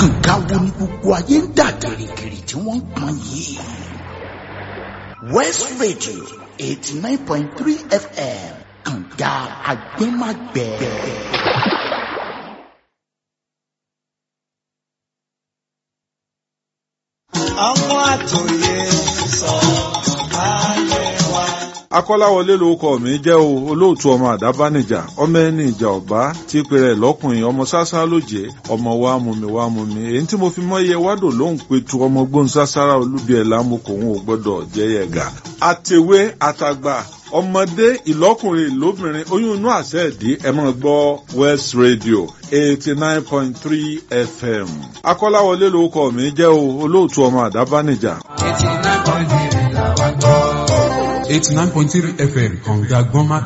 nǹkan wo ni gbogbo ayé ń dà gìrìgìrì tí wọ́n ń pọn yìí. west radio eighty nine point three fm kànga agbẹ́magbẹ́. ọmọ àtòyè sọ ayé wa. akọ́láwọlé lorúkọ mi jẹ́ o olóòtú ọmọ àdábánijà ọmọ ẹni ìjà ọ̀bá tí pèrè lọ́kùnrin ọmọ sásá lóje ọmọ wa mú mi wá mú mi èyí tí mo fi mọ́ iye wádò lóhùn pétu ọmọ gbóhùn sására olúbi ẹ̀ lámùkò òun ò gbọ́dọ̀ jẹ́ yẹ̀gà. àtẹ̀wé àtàgbà ọmọdé ìlọ́kùnrin ìlóbìnrin oyún inú àṣẹ ìdí ẹ máa gbọ́ west radio eighty nine point three fm akọ́láwọlé lorúkọ mi jẹ́ o olóòtú ọmọ àdábánijà eighty nine point three làwọn gbọ́. eighty nine point three fm kànga gbọ́nmá